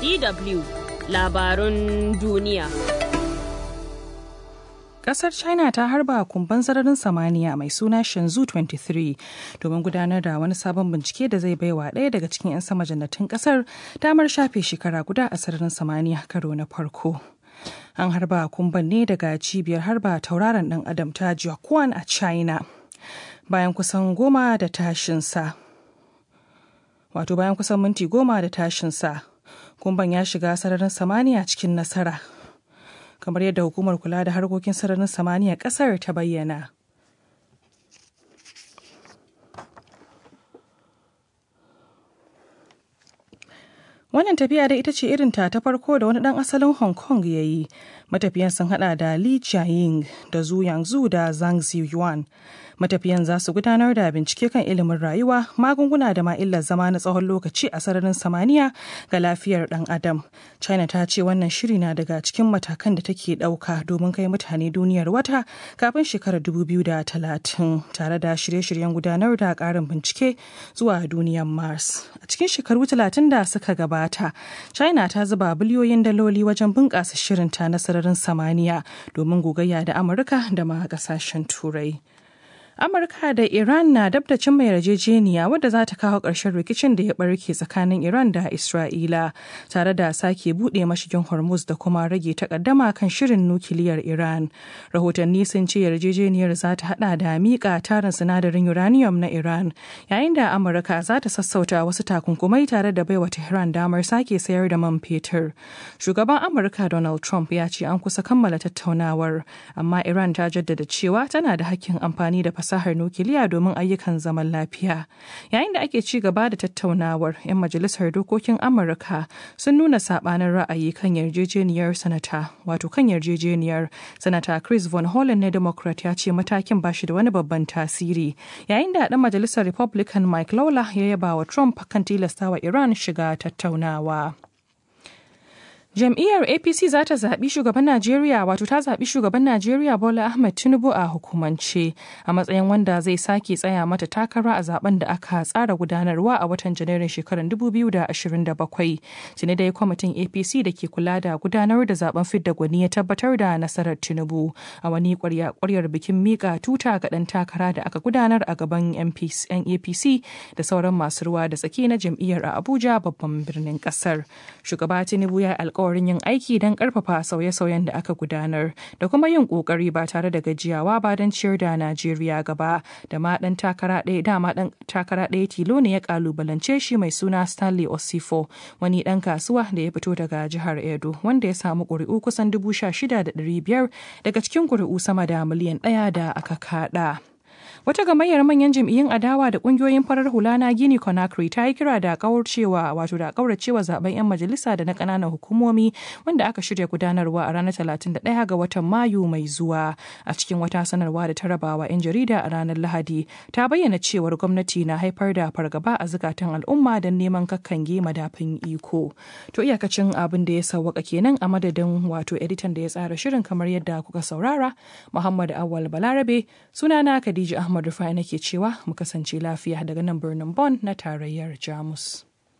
DW labarun duniya. Kasar China ta harba kumban sararin samaniya mai suna Shenzhou 23 domin gudanar da wani sabon bincike da zai baiwa ɗaya daga cikin 'yan sama jannatin kasar damar shafe shekara guda a sararin samaniya karo na farko. An harba kumban ne daga cibiyar harba tauraron ɗan adam ta Jiaquan a China. Bayan kusan goma da tashinsa. Wato bayan kusan minti goma da tashinsa. Kumban ya shiga sararin samaniya cikin nasara. kamar yadda hukumar kula da harkokin sararin samaniya kasar ta bayyana. Wannan tafiya da ita ce irinta ta farko da wani ɗan asalin Hong Kong ya yi. Matafiyan sun hada da Li Jiaying da Zhu Yangzu da Zhang Ziyuan. Matafiyan za su gudanar da bincike kan ilimin rayuwa, magunguna da ma'illar zama na tsawon lokaci a sararin samaniya ga lafiyar ɗan adam. China ta ce wannan shiri na daga cikin matakan da take ɗauka domin kai mutane duniyar wata kafin shekarar 2030 tare da shirye-shiryen gudanar da ƙarin bincike zuwa duniyar Mars. A cikin shekaru 30 da suka gabata, China ta zuba biliyoyin daloli wajen bunƙasa shirinta na sararin samaniya domin gogayya da Amurka da ma ƙasashen Turai. Amurka da Iran na dab da cimma yarjejeniya wadda za ta kawo ƙarshen rikicin da ya barke tsakanin Iran da Isra'ila tare da sake buɗe mashigin Hormuz da kuma rage takaddama kan shirin nukiliyar Iran. Rahotanni sun ce yarjejeniyar za ta hada da miƙa tarin sinadarin uranium na Iran yayin da Amurka za ta sassauta wasu takunkumai tare da baiwa Tehran damar sake sayar da man fetur. Shugaban Amurka Donald Trump ya ce an kusa kammala tattaunawar amma Iran ta jaddada cewa tana da hakkin amfani da fasahar nukiliya domin ayyukan zaman lafiya. Yayin da ake ci gaba da tattaunawar, 'yan majalisar dokokin Amurka sun nuna sabanin ra'ayi kan yarjejeniyar sanata, wato kan yarjejeniyar sanata Chris Von Hollen na Democrat ya ce matakin ba shi da wani babban tasiri. Yayin da ɗan majalisar Republican Mike Lawler ya yaba wa Trump kan tilastawa Iran shiga tattaunawa. Jam'iyyar APC za ta zaɓi shugaban Najeriya wato ta zaɓi shugaban Najeriya Bola Ahmed Tinubu a hukumance a matsayin wanda zai sake tsaya mata takara a zaben da aka tsara gudanarwa a watan Janairun shekarar 2027. Tuni dai kwamitin APC da ke kula da gudanar da zaben fidda gwani ya tabbatar da nasarar Tinubu a wani ƙwaryar bikin mika tuta ga ɗan takara da aka gudanar a gaban 'yan APC da sauran masu ruwa da tsaki na jam'iyyar a Abuja babban birnin ƙasar. Shugaba Tinubu ya alƙawari alkawarin yin aiki don karfafa sauye-sauyen da aka gudanar da kuma yin kokari ba tare da gajiyawa ba don ciyar da Najeriya gaba da ma dan takara ɗaya dama dan takara ɗaya tilo ne ya kalubalance shi mai suna Stanley Osifo wani dan kasuwa da ya fito daga jihar Edo wanda ya samu ƙuri'u kusan dubu sha shida da ɗari biyar daga cikin ƙuri'u sama da miliyan ɗaya da aka kaɗa. Wata gamayyar manyan jam'iyyun adawa da kungiyoyin farar hula na Gini Conakry ta yi kira da kauracewa wato da kauracewa zaben 'yan majalisa da na kananan hukumomi wanda aka shirya gudanarwa a ranar 31 ga watan Mayu mai zuwa. A cikin wata sanarwa da ta rabawa 'yan jarida a ranar Lahadi ta bayyana cewar gwamnati na haifar da fargaba a zukatan al'umma don neman kakkange madafin iko. To iyakacin abin da ya sauwaka kenan a madadin wato editan da ya tsara shirin kamar yadda kuka saurara Muhammad Awal Balarabe sunana Khadija Ahmad Ahmad Rufai nake cewa mu kasance lafiya daga nan birnin Bonn na tarayyar Jamus.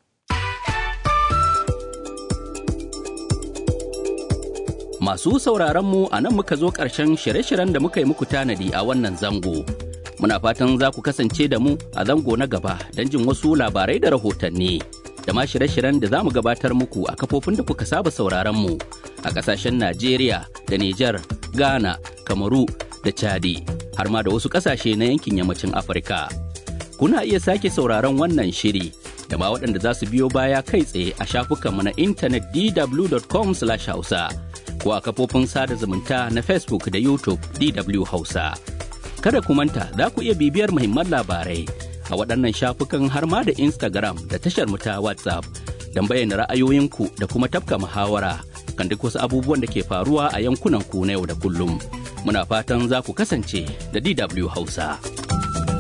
Masu sauraron mu a nan muka zo ƙarshen shirye-shiryen da muka yi muku tanadi a wannan zango. Muna fatan za ku kasance da mu a zango na gaba don jin wasu labarai da rahotanni. Da ma shirye-shiryen da za mu gabatar muku a kafofin da kuka saba sauraron mu a ƙasashen Najeriya da Nijar, Ghana, Kamaru da Chadi. har ma da wasu ƙasashe na yankin yammacin Afirka. Kuna iya sake sauraron wannan shiri da ma waɗanda za su biyo baya kai tsaye a shafukanmu na intanet dw.com hausa ko a kafofin sada zumunta na Facebook da YouTube DW Hausa. Kada ku manta za ku iya bibiyar muhimman labarai a waɗannan shafukan har ma da Instagram da tashar mu ta WhatsApp don bayyana ra'ayoyinku da kuma tafka muhawara kan duk wasu abubuwan da ke faruwa a yankunan ku na yau da kullum. muna fatan za ku kasance da DW Hausa.